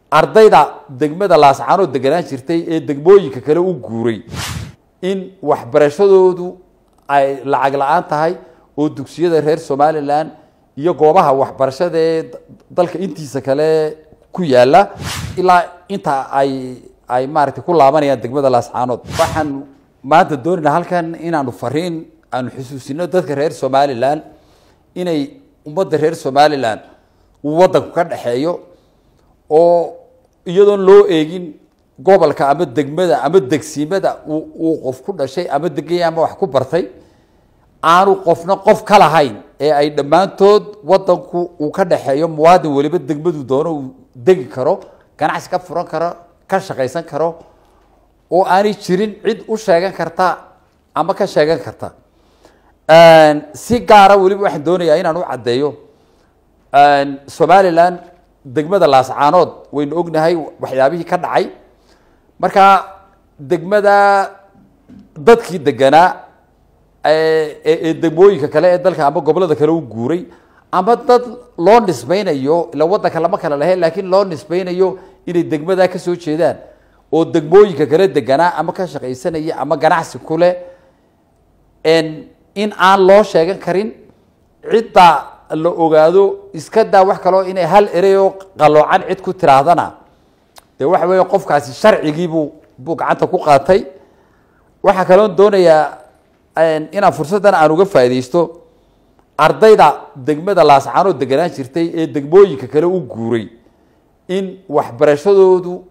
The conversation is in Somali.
ardayda degmada laascaanood deganaan jirtay ee degmooyinka kale u guuray in waxbarashadoodu ay lacag la-aan tahay oo dugsiyada reer somalilan iyo goobaha waxbarashada ee dalka intiisa kale ku yaala ilaa inta ay ay maaragtay ku laabanayaan degmada laascaanood waxaan maanta doonaynaa halkan inaanu fariin aanu xusuusino dadka reer somalilan inay ummadda reer somalilan uu waddanku ka dhexeeyo oo iyadoon loo eegin gobolka ama degmada ama degsiimada uu qof ku dhashay ama deganya ama wax ku bartay aanu qofna qof ka lahayn ee ay dhammaantood waddanku uu ka dhexeeyo muwaadin weliba degmadu doono uu degi karo ganacsi ka furan karo ka shaqaysan karo oo aanay jirin cid u sheegan karta ama ka sheegan karta si gaara weliba waxaan doonayaa inaan u caddeeyo somalilan degmada laascaanood waynu ognahay waxyaabihii ka dhacay marka degmada dadkii deganaa ee degmooyinka kale ee dalka ama gobolada kale u guuray ama dad loo nisbaynayo ila waddanka lama kala lahe laakiin loo nisbaynayo inay degmadaa ka soo jeedaan oo degmooyinka kale deganaa ama ka shaqaysanaya ama ganacsi kuleh in aan loo sheegan karin cidda la ogaado iska daa wax kaloo inay hal ereyoo qaloocan cid ku tiraahdana dee waxa weeye qofkaasi sharcigiibuu buu gacanta ku qaatay waxaa kaloon doonayaa inaan fursaddan aan uga faaidaysto ardayda degmada laascaanood deganaan jirtay ee degmooyinka kale u guuray in waxbarashadoodu